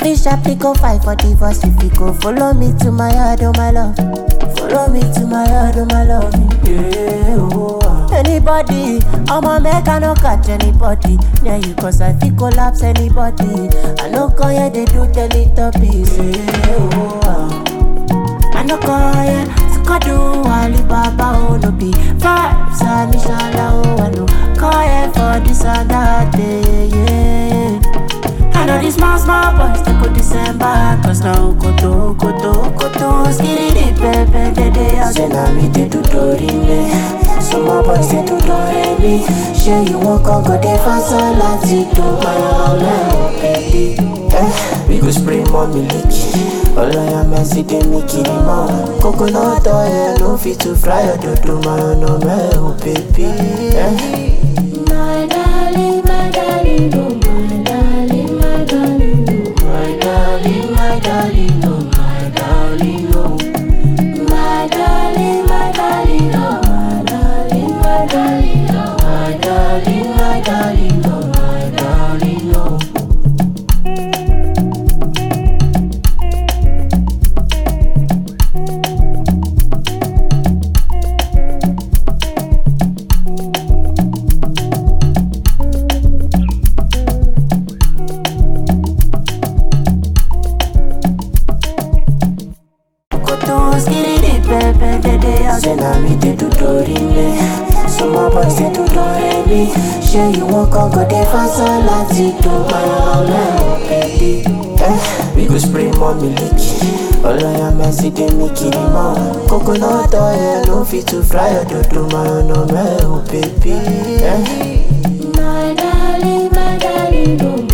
Sharply, sharply go fight for divorce if you go follow me to my yard, oh my love. Follow me to my yard, oh my love. Yeah, oh, ah. Anybody, I'ma make I no catch anybody. Near you cause I feel collapse anybody. I no call yeah, they do Teletubbies. Yeah, oh, ah. I no call yeah, Skadu, Alibaba, oh no be vibes, and inshallah, oh I no call yeah for this and that day, yeah. I know these small, small boys, they go December Cause now koto, koto, koto Skitty dip, pepe, de de I say now me they do dorime Some more boys they do dore me Share you walk on go dey fast and láti do my own baby Eh, we go spray more milk Ọlọ́yà mẹ́sì dé mi kiri mọ́ Coconut oil no fit to fry ọ̀dọ̀dọ̀ my own mẹ́ o baby eh. My darling, my darling, oh my darling, my darling, oh my darling, my darling, oh my darling, oh my darling, my darling, oh my darling, my darling, oh my darling, my darling, oh my darling, oh. Koto skiri di pepe de de I say na me dey do dorime Some more boys dey do doremi Shey you wan come go dey fast and láti do my own baby eh, We go spray more milk Ọlọ́yà mẹ́sì dé mi kiri mọ́ Coconut oil no fit to fry ọ̀dọ̀dọ̀ my own mẹ́ o baby eh. My darling, my darling, oh